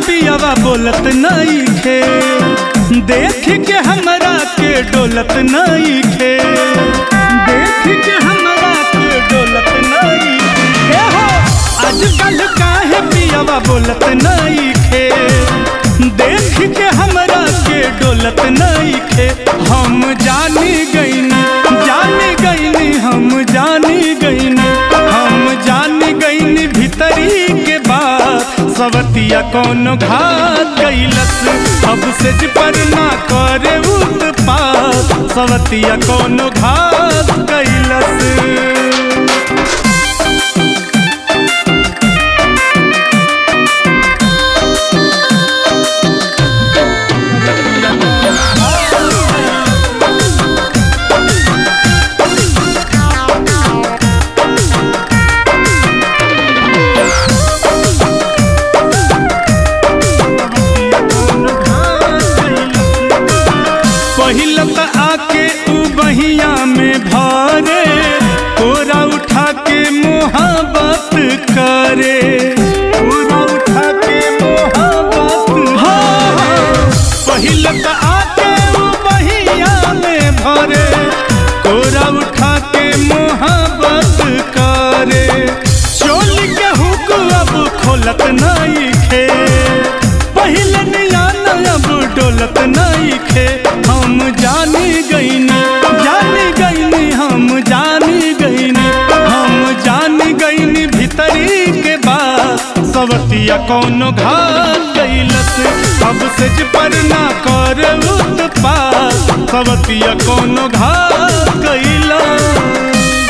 पियावा बोलत नहीं खे देख के हमरा के डोलत नहीं खे देख के हमरा के डोलत नहीं खे हो आजकल काहे पियावा बोलत नहीं खे देख के हमरा के डोलत नहीं खे हम जानी गईनी जानी गईनी हम जानी गईनी हम जानी गईनी भीतरी के बात सवतिया कौन घात कैलस अब से पर ना करे उत्पात सवतिया कौन घात कैलस पहिल त आके उ बहिया में भरे कोरा उठा के मोहब्बत करे कोरा उठा के मोहब्बत हाँ पहिल त आके उ बहिया में भरे कोरा उठा के मोहब्बत करे चोली के हुक अब खोलत नहीं खे पहले नियान अब डोलत नहीं खे हम जानी गईनी जानी गईनी हम जानी गईनी हम जानी गईनी भीतरी के बात सवतिया कौनो घात कैलस अब से पर ना कर उत्पात सवतिया कौनो घात कैलस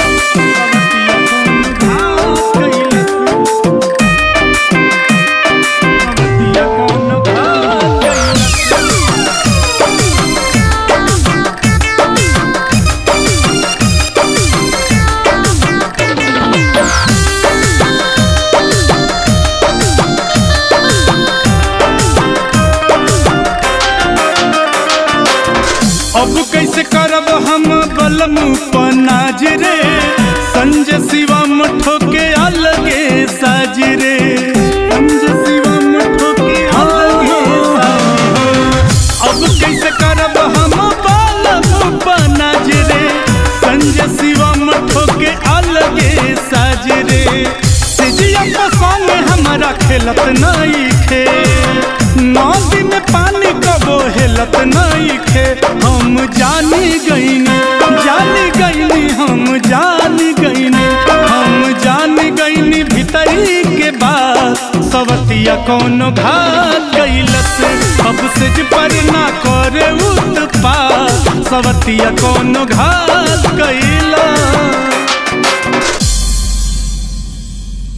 अब कैसे करब हम बलम पनाज रे संजय शिवम ठोके अलगे साज रे संजय शिवम ठोके अलगे साज अब कैसे करब हम बलम पनाज रे संजय शिवम ठोके अलगे साज रे सिजिया पसंद हमारा खेलत नहीं खे नदी में पानी कबो हेलत नहीं खे हम जानी गईनी जानी गईनी हम जानी गईनी हम जानी गईनी भीतरी के बात सवतिया कौनो घात कैलस अब से पर ना करे उत्पात सवतिया कौनो घात